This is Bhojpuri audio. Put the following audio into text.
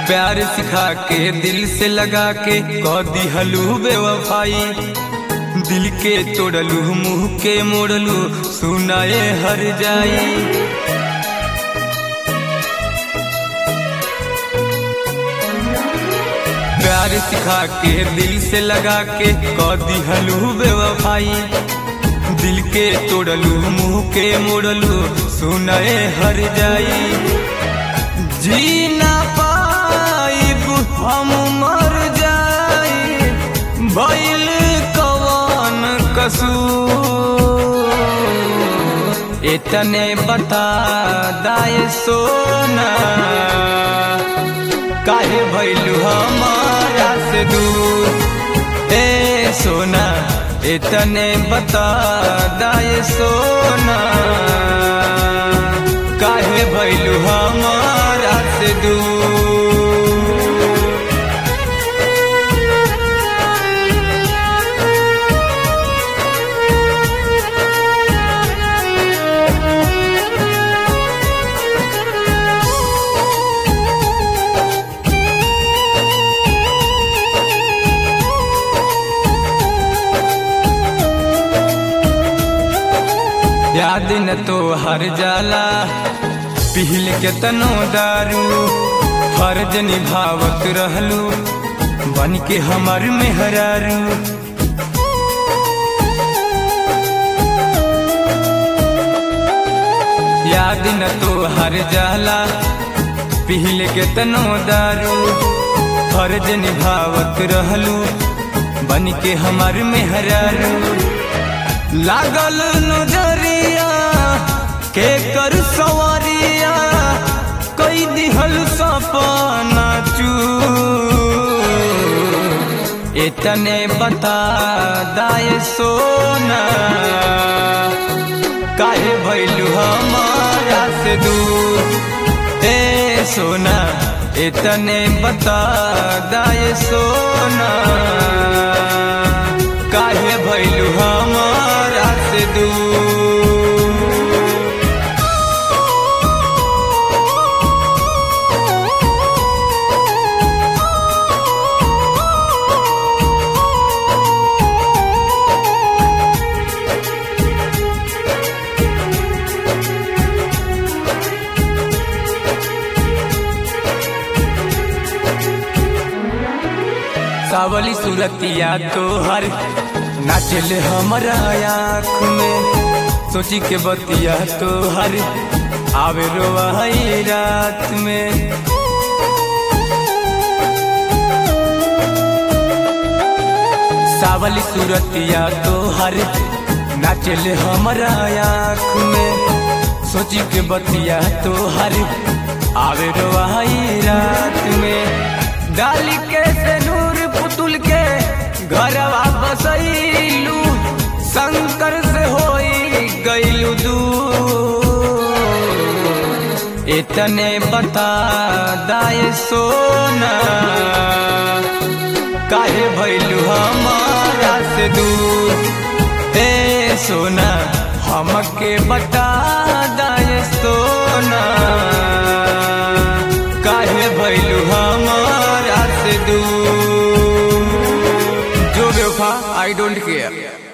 प्यार सिखा के दिल से लगा के कह दिहलू बेवफाई दिल के तोड़लू मुंह के मोड़लू सुनाए हर जाई प्यार सिखा के दिल से लगा के कह दिहलू बेवफाई दिल के तोड़लू मुंह के मोड़लू सुनाए हर जाई जी ना पाइब हम मर जाई भइल कवन कसूर इतने बता दाए सोना काहे भइलू हमारा से दूर ए सोना इतने बता दाए सोना काहे भइलू हमारा से दूर याद न तो हर जाला पिहल के तनो दारू फर्ज निभावत रहलू बन के हमर मेहरारू याद न तो हर जाला पिहल के तनो दारू फर्ज निभावत रहलू बन के हमर मेहरारू लागल नजरिया के कर सवारिया कई दिहल सपना चू इतने बता दाए सोना काहे भैलू हमारा से दूर ए सोना इतने बता दाए सोना काहे भैलू हमारा से दूर सावली सूरतिया तोहर नाचल हमारा आँख में सोची के बतिया तोहर आवे रोवाई रात में सावली सूरतिया तोहर नाचल हमारा आँख में सोची के बतिया तोहर आवे रोवाई रात में डाली के से नूर पुतुल के घरवा बसैलू शंकर से होई गईलू दूर इतने बता दाए सोना काहे भैलू हमारा से दूर ए सोना हमके बता दाए सोना काहे भैलू हमारा से दूर जो बेवफा आई डोंट केयर